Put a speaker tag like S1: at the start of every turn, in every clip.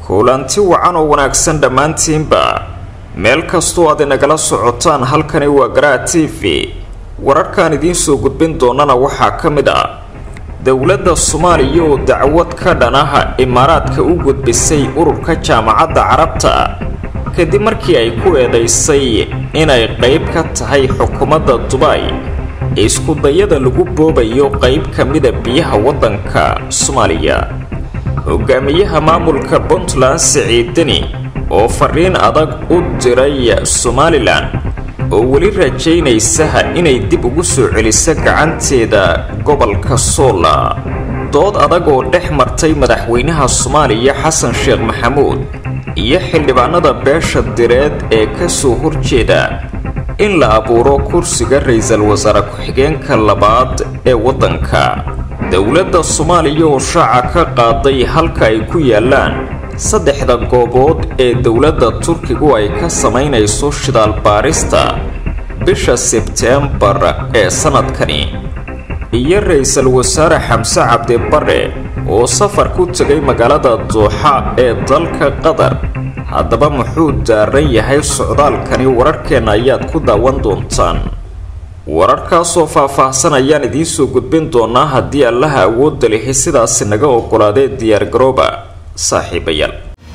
S1: kulanti wacan oo wanaagsan dhammaantiinba meel kastoo aad inagala socotaan halkani waa garaa t v wararkaan idiin soo gudbin doonana waxaa ka mid ah dowladda soomaaliya oo dacwad ka dhanaha imaaraadka u gudbisay ururka jaamacadda carabta kadib markii ay ku eedaysay inay qayb ka tahay xukuumadda dubay iskudayada lagu boobayo qayb ka mida biyaha waddanka soomaaliya hogaamiyaha maamulka puntland siciid deni oo fariin adag u diray somalilan oo weli rajaynaysaha inay dib ugu soo celiso gacanteeda gobolka soola dood adag oo dhex martay madaxweynaha soomaaliya xasan sheekh maxamuud iyo xildhibaanada beesha direed ee ka soo horjeeda in la abuuro kursiga ra-iisul wasaare ku-xigeenka labaad ee waddanka dowladda soomaaliya oo shaaca ka qaaday halka ay ku yaalaan saddexda goobood ee dowladda turkigu ay ka samaynayso shidaal baarista bisha sebteembar ee sannadkani iyo ra-iisul wasaare xamse cabdi bare oo safar ku tegay magaalada dooxa ee dalka qatar haddaba muxuu daaran yahay socdaalkani wararkeenna ayaad ku daawan doontaan wararkaasoo faah-faahsan ayaan idiin soo gudbin doonaa haddii allaha awoodda lihi sidaasi naga ogolaadee diyaargarooba saaxiibayaal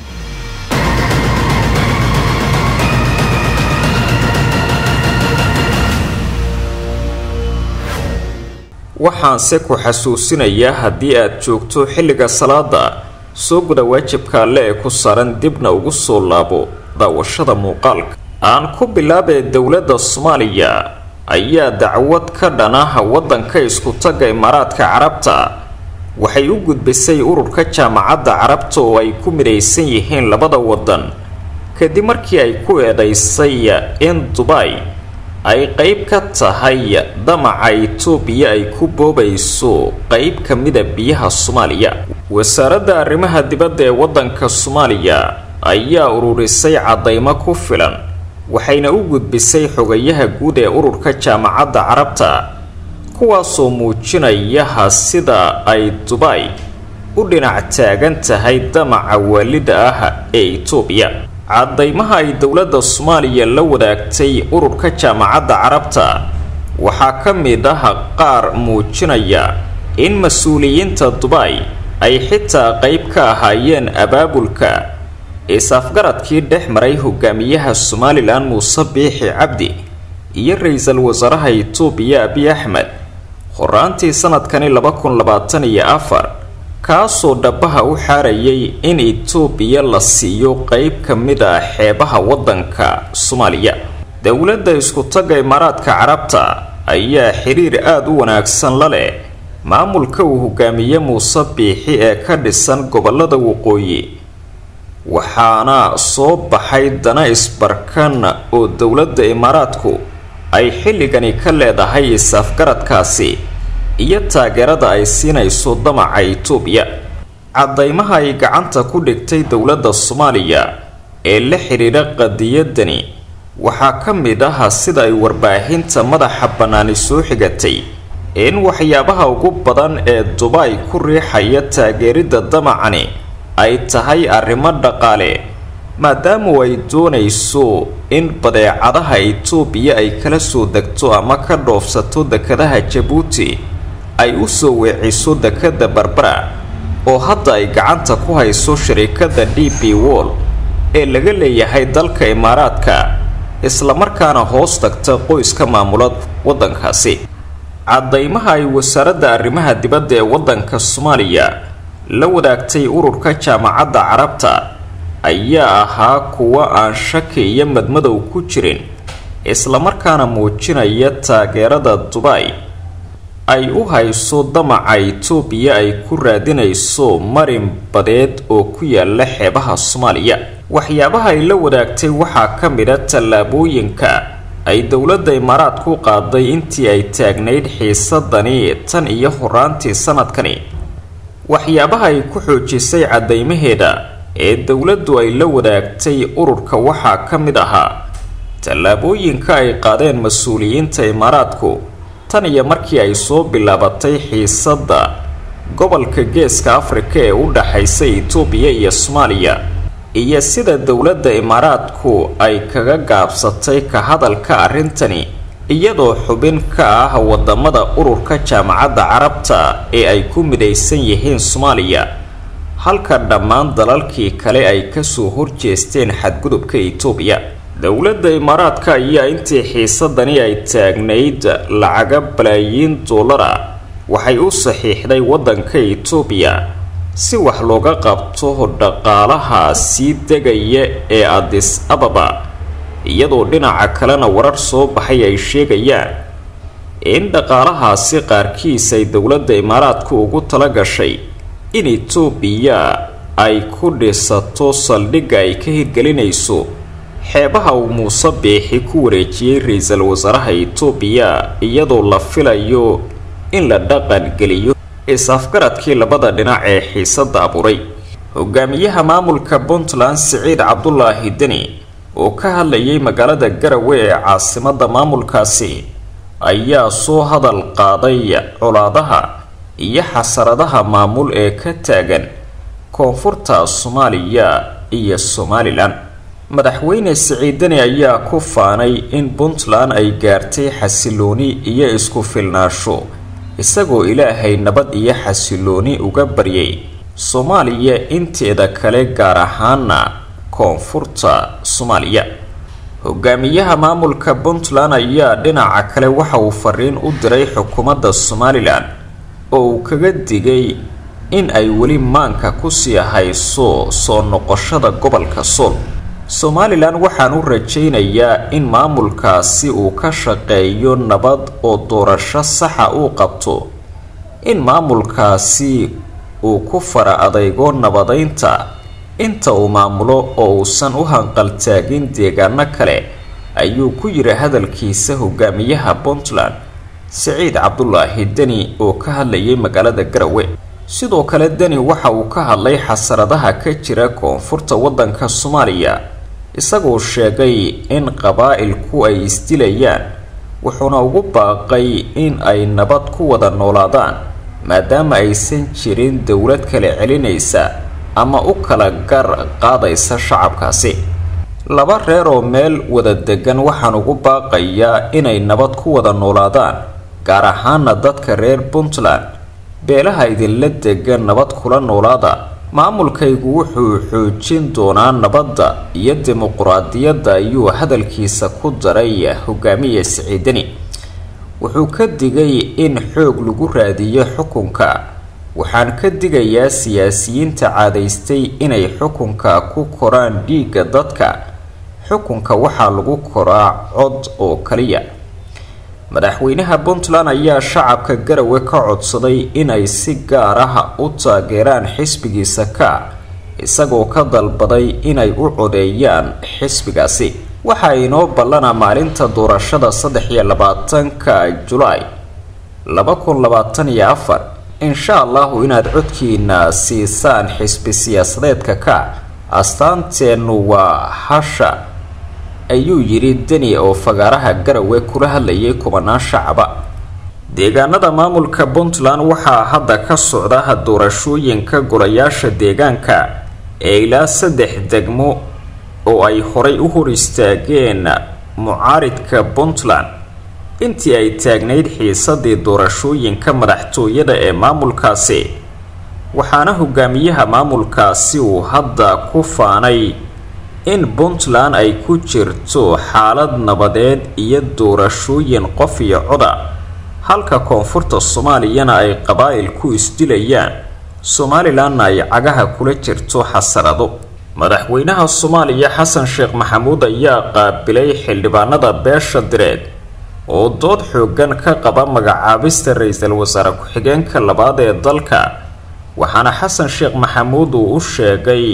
S1: waxaanse ku xasuusinayaa haddii aad joogto xilliga salaada soo guda waajibka alle ee ku saaran dibna ugu soo laabo daawashada muuqaalka aan ku bilaabee dowladda soomaaliya ayaa dacwad ka dhanaha waddanka isku-tagga imaaraadka carabta waxay u gudbisay ururka jaamacadda carabta oo ay ku midaysan yihiin labada waddan kadib markii ay ku eedaysay in dubay ay qayb ka tahay damaca itoobiya ay ku boobayso qayb ka mida biyaha soomaaliya wasaaradda arrimaha dibadda ee waddanka soomaaliya ayaa ururisay caddaymo ku filan waxayna u gudbisay xogayaha guud ee ururka jaamacadda carabta kuwaasoo muujinayaha sida ay dubay u dhinac taagan tahay damaca waalida ah ee itoobiya caddaymaha ay dowladda soomaaliya la wadaagtay ururka jaamacadda carabta waxaa ka mid ah qaar muujinaya in mas-uuliyiinta dubay ay xitaa qayb ka ahaayeen abaabulka is-afgaradkii dhex maray hogaamiyaha somalilan muuse biixi cabdi iyo ra-iisul wasaaraha itoobiya abiy axmed horaantii sanadkani laba kun labaatan iyo afar kaasoo dhabaha u xaarayay in itoobiya la siiyo qayb ka mid a xeebaha waddanka soomaaliya dowladda isku-tagga imaaraadka carabta ayaa xiriir aada u wanaagsan la leh maamulka uu hogaamiye muuse biixi ee ka dhisan gobolada waqooyi waxaana soo baxay dana isbarkan oo dowladda imaaraadku ay xilligani ka leedahay is-afgaradkaasi iyo taageerada ay siinayso damaca itoobiya caddaymaha ay gacanta ku dhigtay dowladda soomaaliya ee la xidhiidha qadiyadani waxaa ka mid ah sida ay warbaahinta madaxa bannaani soo xigatay in waxyaabaha ugu badan ee dubay ku riixaya taageeridda damacani ay tahay arrimo dhaqaale maadaamu ay doonayso in badeecadaha itoobiya ay kala soo degto ama ka dhoofsato dekadaha jabuuti ay u soo weeciso dekadda barbara oo hadda ay gacanta ku hayso shirikadda d b wall ee laga leeyahay dalka imaaraadka islamarkaana hoos tagta qoyska maamula waddankaasi caddaymaha ay wasaaradda arrimaha dibadda ee waddanka soomaaliya la wadaagtay ururka jaamacadda carabta ayaa ahaa kuwo aan shaki iyo madmadow ku jirin islamarkaana muujinaya taageerada dubay ay u hayso damaca itoobiya ay ku raadinayso marin badeed oo ku yaala xeebaha soomaaliya waxyaabaha ay la wadaagtay waxaa ka mid a tallaabooyinka ay dowladda imaaraad ku qaaday intii ay taagnayd xiisadani tan iyo horaantii sanadkani waxyaabaha ay ku xoojisay caddaymaheeda ee dowladdu ay la wadaagtay ururka waxaa ka mid ahaa tallaabooyinka ay qaadeen mas-uuliyiinta imaaraadku tan iyo markii ay soo bilaabatay xiisadda gobolka geeska afrika ee u dhaxaysa itoobiya iyo soomaaliya iyo sida dowladda imaaraadku ay kaga gaabsatay ka hadalka arrintani iyadoo xubin ka ah wadamada ururka jaamacadda carabta ee ay ku midaysan yihiin soomaaliya halka dhammaan dalalkii kale ay kasoo horjeesteen xadgudubka itoobiya dowladda imaaraadka ayaa intii xiisadani ay taagnayd lacaga balaayiin doolara waxay u saxiixday waddanka itoobiya si wax looga qabto dhaqaalaha sii degaya ee adis ababa iyadoo dhinaca kalena warar soo baxay ay sheegayaan in dhaqaalahaasi qaarkiis ay dowladda imaaraadku ugu tala gashay in itoobiya ay ku dhisato saldhigga ay ka hirgelinayso xeebaha uu muuse biixi ku wareejiyey ra-iisul wasaaraha itoobiya iyadoo la filayo in la dhaqan geliyo is-afgaradkii labada dhinac ee xiisadda abuuray hogaamiyaha maamulka puntland siciid cabdulaahi deni oo ka hadlayay magaalada garawe ee caasimadda maamulkaasi ayaa soo hadal qaaday colaadaha iyo xasaradaha maamul ee ka taagan koonfurta soomaaliya iyo somalilan madaxweyne siciid deni ayaa ku faanay in puntland ay gaartay xasilooni iyo isku filnaasho isagoo ilaahay nabad iyo xasilooni uga baryay soomaaliya inteeda kale gaar ahaana koonfurta soomaaliya hogaamiyaha maamulka puntland ayaa dhinaca kale waxa uu fariin u diray xukuumadda somalilan oo uu kaga digay in ay weli maanka kusii hayso soo noqoshada gobolka sool somalilan waxaan u rajaynayaa in maamulkaasi uu ka shaqeeyo nabad oo doorasho saxa uu qabto in maamulkaasi uu ku fara adeygo nabadeynta inta uu maamulo oo uusan u hanqaltaagin deegaano kale ayuu ku yiri hadalkiisa hogaamiyaha puntland siciid cabdulaahi deni oo ka hadlayay magaalada garawe sidoo kale deni waxa uu ka hadlay xasaradaha ka jira koonfurta waddanka soomaaliya isagoo sheegay in qabaa-ilku ay isdilayaan wuxuuna ugu baaqay in ay nabad ku wada noolaadaan maadaama aysan jirin dowlad kale celinaysa ama u kala gar qaadaysa shacabkaasi laba reer oo meel wada degan waxaan ugu baaqayaa inay nabad ku wada noolaadaan gaar ahaana dadka reer puntland beelaha idinla degan nabad kula noolaada maamulkaygu wuxuu xoojin doonaa nabadda iyo dimuquraadiyadda ayuu hadalkiisa ku daray hogaamiye siciidani wuxuu ka digay in xoog lagu raadiyo xukunka waxaan ka digayaa siyaasiyiinta caadaystay inay xukunka ku koraan dhiigga dadka xukunka waxaa lagu koraa cod oo kaliya madaxweynaha puntland ayaa shacabka garawe ka codsaday inay si gaar ah u taageeraan xisbigiisa ka isagoo ka dalbaday inay u codeeyaan xisbigaasi waxaa inoo ballana maalinta doorashada saddex iyo labaatanka julaay laba kun labaatan iyo afar insha allahu inaad codkiina siisaan xisbi siyaasadeedka ka astaanteennu waa hasha ayuu yidhi deni oo fagaaraha garawe kula hadlayay kubanaan shacaba deegaanada maamulka puntland waxaa hadda ka socda doorashooyinka golayaasha deegaanka ee ilaa saddex degmo oo ay horay u hor istaageen mucaaridka puntland intii ay taagnayd xiisadii doorashooyinka madaxtooyada ee maamulkaasi waxaana hogaamiyaha maamulkaasi uu hadda ku faanay in puntland ay ku jirto xaalad nabadeed iyo doorashooyin qof iyo coda halka koonfurta soomaaliyana ay qabaa'il ku isdilayaan somalilanna ay cagaha kula jirto xasarado madaxweynaha soomaaliya xasan sheekh maxamuud ayaa qaabilay xildhibaanada beesha direed oo dood xoogan ka qaba magacaabista ra-iisul wasaare ku-xigeenka labaad ee dalka waxaana xasan sheekh maxamuud uu u sheegay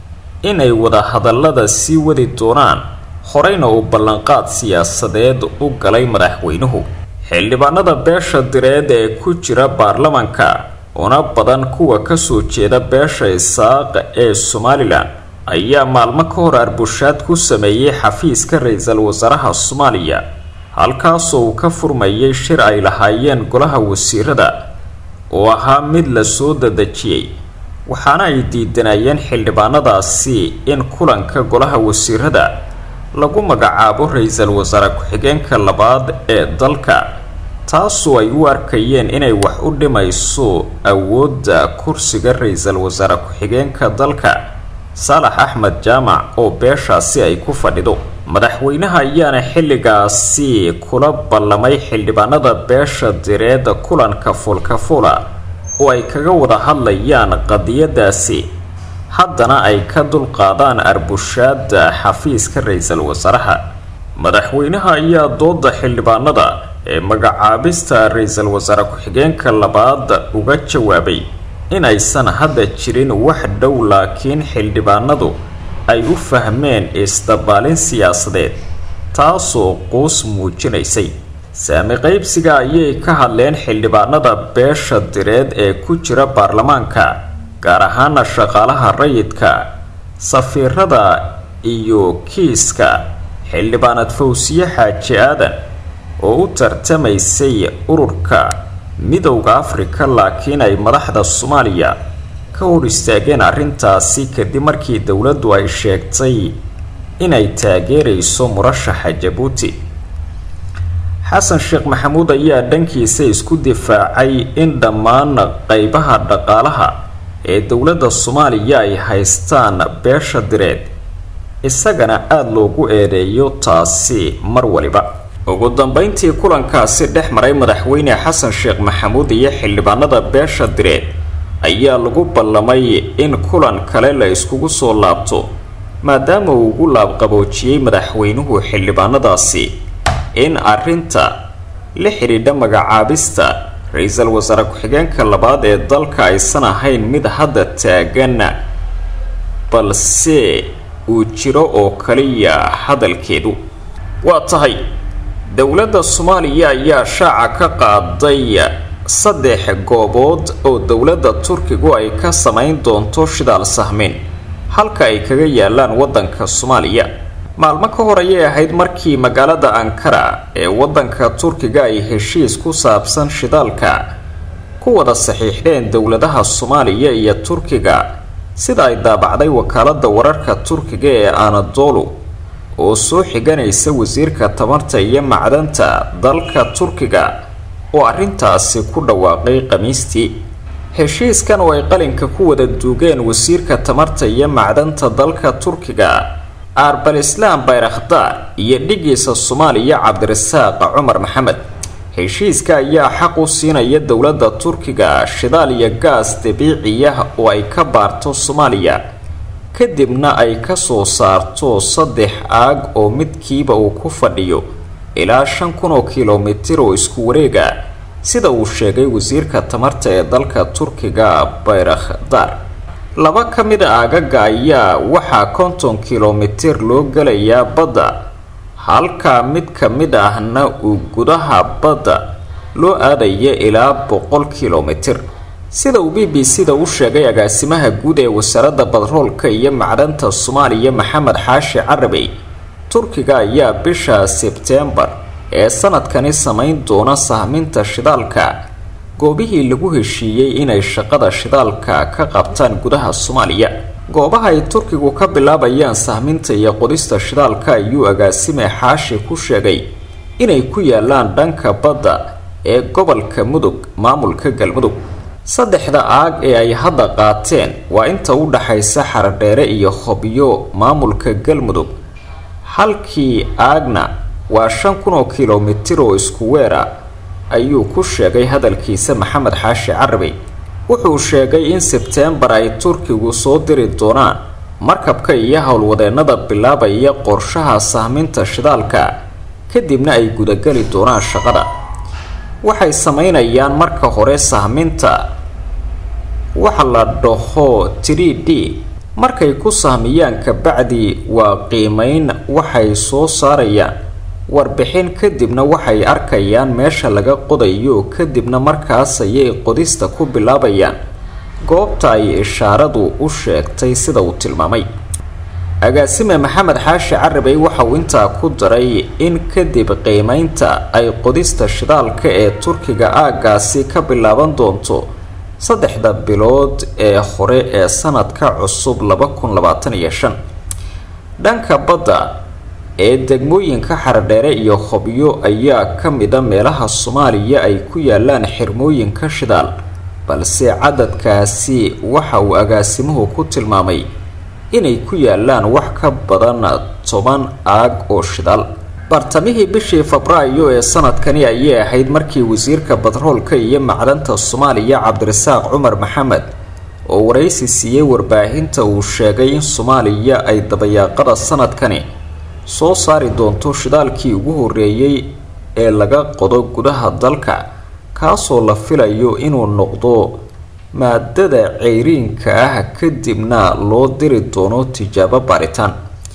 S1: inay wada hadallada sii wadi doonaan horeyna uu ballanqaad siyaasadeed u galay madaxweynuhu xildhibaanada beesha direed ee ku jira baarlamanka una badan kuwa kasoo jeeda beesha isaaq ee somalilan ayaa maalmo ka hor arbushaad ku sameeyey xafiiska ra-iisul wasaaraha soomaaliya halkaasoo uu ka furmayay shir ay lahaayeen golaha wasiirada oo ahaa mid la soo dadejiyey waxaana ay diidanayeen xildhibaanadaasi in kulanka golaha wasiirada lagu magacaabo ra-iisul wasaare ku-xigeenka labaad ee dalka taasoo ay u arkayeen inay wax u dhimayso awoodda kursiga ra-iisul wasaare ku-xigeenka dalka saalax axmed jaamac oo beeshaasi ay ku fadhido madaxweynaha ayaana xilligaasi kula ballamay xildhibaanada beesha direed kulanka fulkafula oo ay kaga wada hadlayaan qadiyadaasi haddana ay ka dulqaadaan arbushaada xafiiska ra-iisul wasaaraha madaxweynaha ayaa dooda xildhibaanada ee magacaabista ra-iisul wasaare ku-xigeenka labaad uga jawaabay inaysan hadda jirin wax dhow laakiin xildhibaanadu ay u fahmeen isdabaalin siyaasadeed taasoo quus muujinaysay saami qaybsiga ayay ka hadleen xildhibaanada beesha direed ee ku jira baarlamaanka gaar ahaana shaqaalaha rayidka safiirada iyo kiiska xildhibaanad fawsiye xaaji aadan oo u tartamaysay ururka midowda afrika laakiin ay madaxda soomaaliya ka hor istaageen arrintaasi kadib markii dowladdu ay sheegtay inay taageerayso murashaxa jabuuti xasan sheekh maxamuud ayaa dhankiisa isku difaacay in dhammaan qeybaha dhaqaalaha ee dowladda soomaaliya ay haystaan beesha direed isagana aada loogu eedeeyo taasi mar waliba ugu dambeyntii kulankaasi dhex maray madaxweyne xasan sheekh maxamuud iyo xildhibaanada beesha direed ayaa lagu ballamay in kulan kale la iskugu soo laabto maadaama uu ugu laabqaboojiyey madaxweynuhu xildhibaanadaasi in arrinta la xidhiidha magacaabista ra-iisul wasaare ku-xigeenka labaad ee dalka aysan ahayn mid hadda taagan balse uu jiro oo kaliya hadalkeedu waa tahay dowladda soomaaliya ayaa shaaca ka qaaday saddex goobood oo dowladda turkigu ay ka samayn doonto shidaal sahmin halka ay kaga yaalaan waddanka soomaaliya maalmo ka hor ayay ahayd markii magaalada ankara ee waddanka turkiga ay heshiis ku saabsan shidaalka ku wada saxiixdeen dowladaha soomaaliya iyo turkiga sida ay daabacday wakaalada wararka turkiga ee anadolu oo soo xiganaysa wasiirka tamarta iyo macdanta dalka turkiga oo arrintaasi ku dhawaaqay khamiistii heshiiskan oo ay qalinka ku wada duugeen wasiirka tamarta iyo macdanta dalka turkiga arbal islaam bayrakhdaar iyo dhigiisa soomaaliya cabdirasaaq cumar maxamed heshiiska ayaa xaq u siinaya dowladda turkiga shidaal iyo gaas dabiiciya oo ay ka baarto soomaaliya kadibna ay ka soo saarto saddex aag oo midkiiba uu ku fadhiyo ilaa shan kun oo kilomitir oo isku wareega sida uu sheegay wasiirka tamarta ee dalka turkiga bayrakhdaar laba ka mid a aagaga ayaa waxaa konton kilomitir loo gelayaa badda halka mid ka mid ahna uu gudaha badda loo aadaya ilaa boqol kilomitir sida uu b b c da u sheegay agaasimaha guud ee wasaaradda badroolka iyo macdanta soomaaliya maxamed xaashi carabey turkiga ayaa bisha sebteembar ee sanadkani samayn doona sahminta shidaalka goobihii lagu heshiiyey inay shaqada shidaalka ka qabtaan gudaha soomaaliya goobaha ay turkigu ka bilaabayaan sahminta iyo qodista shidaalka ayuu agaasime xaashi ku sheegay inay ku yaalaan dhanka badda ee gobolka mudug maamulka galmudug saddexda aag ee ay hadda qaateen waa inta u dhaxaysa xaradheere iyo hobyo maamulka galmudug halkii aagna waa shan kun oo kilomitir oo isku weera ayuu ku sheegay hadalkiisa maxamed xaashi carabey wuxuu sheegay in sebteembar ay turkigu soo diri doonaan markabka iyo howlwadeennada bilaabaya qorshaha sahminta shidaalka kadibna ay gudageli doonaan shaqada waxay sameynayaan marka hore sahminta waxa la dhaho tiri d markay ku sahmiyaan kabacdi waa qiimeyn waxay soo saarayaan warbixin kadibna waxay arkayaan meesha laga qodayo kadibna markaas ayay qodista ku bilaabayaan goobta ay ishaaradu u sheegtay sida uu tilmaamay agaasime maxamed xaashi carabey waxa uu intaa ku daray in kadib qiimeynta ay qodista shidaalka ee turkiga aaggaasi ka bilaaban doonto saddexda bilood ee hore ee sanadka cusub laba kun labaatan iyo shan dhanka badda ee degmooyinka xaradheere iyo hobyo ayaa ka mida meelaha soomaaliya ay ku yaalaan xirmooyinka shidaal balse cadadkaasi waxa uu agaasimuhu ku tilmaamay inay ku yaalaan wax ka badan toban aag oo shidaal bartamihii bishii febraayo ee sanadkani ayay ahayd markii wasiirka batroolka iyo macdanta soomaaliya cabdirasaaq cumar maxamed oo waraysi siiyey warbaahinta uu sheegay in soomaaliya ay dabayaaqada sanadkani soo saari doonto shidaalkii ugu horeeyey ee laga qodo gudaha dalka kaasoo la filayo inuu noqdo maadada ceyriinka ah kadibna loo diri doono tijaabo baaritaan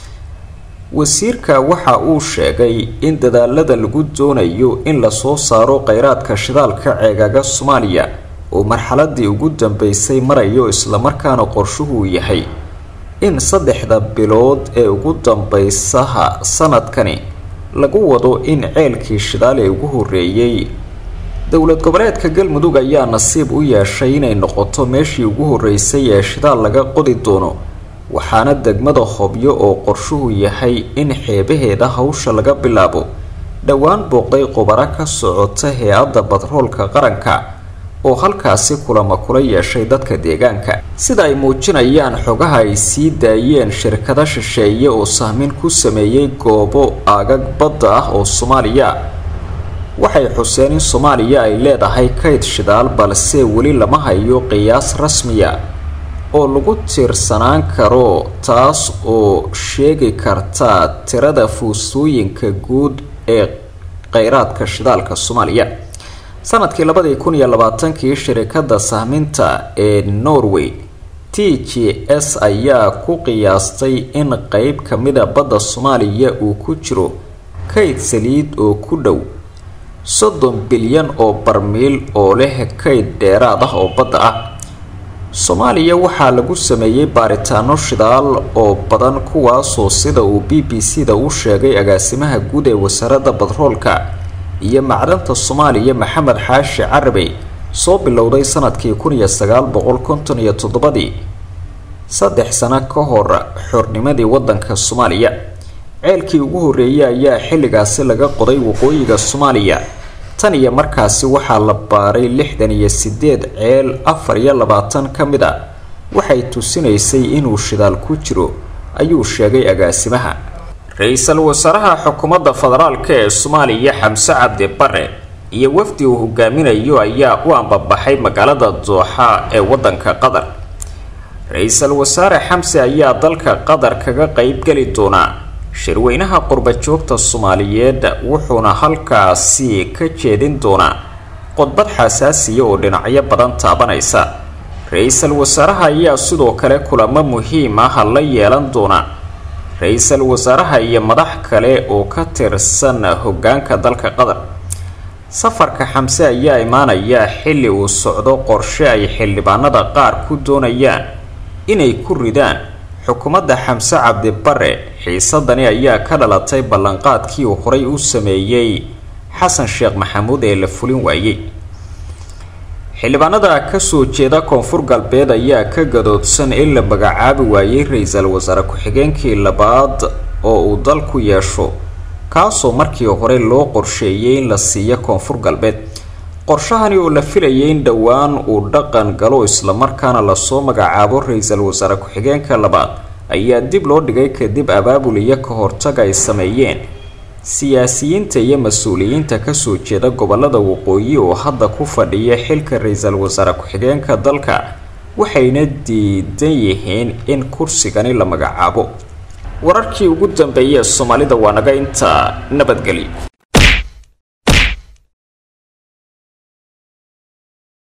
S1: wasiirka waxa uu sheegay in dadaalada lagu doonayo in lasoo saaro kheyraadka shidaalka ceegaaga soomaaliya oo marxaladii ugu dambeysay marayo islamarkaana qorshuhuu yahay in saddexda bilood ee ugu dambeysaha sanadkani lagu wado in ceelkii shidaal ee ugu horeeyey dowlad goboleedka galmudug ayaa nasiib u yeeshay inay noqoto meeshii ugu horeysay ee shidaal laga qodi doono waxaana degmada hobyo oo qorshuhu yahay in xeebaheeda hawsha laga bilaabo dhowaan booqday qubaro ka socota hay-adda batroolka qaranka oo halkaasi kulama kula yeeshay dadka deegaanka sida ay muujinayaan xogaha ay sii daayeen shirkado shisheeye oo sahmin ku sameeyey goobo aagag badda ah oo soomaaliya waxay xuseen in soomaaliya ay leedahay kayd shidaal balse weli lama hayo qiyaas rasmiya oo lagu tiirsanaan karo taas oo sheegi karta tirada fuusooyinka guud ee kheyraadka shidaalka soomaaliya sanadkii labadii kun iyo labaatankii shirikada sahminta ee norway t g s ayaa ku qiyaastay in qeyb kamida badda soomaaliya uu ku jiro kayd saliid oo ku dhow soddon bilyan oo barmiil oo leh kayd dheeraad ah oo badda ah soomaaliya waxaa lagu sameeyey baaritaano shidaal oo badan kuwaasoo sida uu b b c da u sheegay agaasimaha guud ee wasaaradda batroolka iyo macdanta soomaaliya maxamed xaashi carabey soo bilowday sanadkii kun iyo sagaal boqol konton iyo toddobadii saddex sano ka hor xornimadii wadanka soomaaliya ceelkii ugu horeeyay ayaa xilligaasi laga qoday waqooyiga soomaaliya tan iyo markaasi waxaa la baaray lixdan iyo sideed ceel afar iyo labaatan ka mid a waxay tusinaysay inuu shidaal ku jiro ayuu sheegay agaasimaha ra-iisul wasaaraha xukuumadda federaalka ee soomaaliya xamse cabdi bare iyo wafdi uu hogaaminayo ayaa u ambabaxay magaalada dooxa ee wadanka qatar ra-iisul wasaare xamse ayaa dalka qatar kaga qeybgeli doonaa shirweynaha qurbajoogta soomaaliyeed wuxuuna halkaasi ka jeedin doonaa qodbad xasaasiya oo dhinacyo badan taabanaysa ra-iisul wasaaraha ayaa sidoo kale kulamo muhiim ah la yeelan doona ra-iisul wasaaraha iyo madax kale oo ka tirsan hogaanka dalka qatar safarka xamse ayaa imaanaya xilli uu socdo qorshe ay xildhibaanada qaar ku doonayaan inay ku ridaan xukuumadda xamse cabdi bare xiisadani ayaa ka dhalatay ballanqaadkii uu horay u sameeyey xasan sheekh maxamuud ee la fulin waayey xildhibaanada kasoo jeeda koonfur galbeed ayaa ka gadoodsan in la magacaabi waayey ra-iisul wasaare ku-xigeenkii labaad oo uu dalku yeesho kaasoo markii hore loo qorsheeyey in la siiyo koonfur galbeed qorshahani oo la filayay in dhowaan uu dhaqan galo islamarkaana lasoo magacaabo ra-iisul wasaare ku-xigeenka labaad ayaa dib loo dhigay kadib abaabul iyo ka hortaga ay sameeyeen siyaasiyiinta iyo mas-uuliyiinta kasoo jeeda gobolada waqooyi oo hadda ku fadhiya xilka ra-iisul wasaare ku-xigeenka dalka waxayna diidan yihiin in kursigani la magacaabo wararkii ugu dambeeyay soomaalida waa naga inta nabadgeli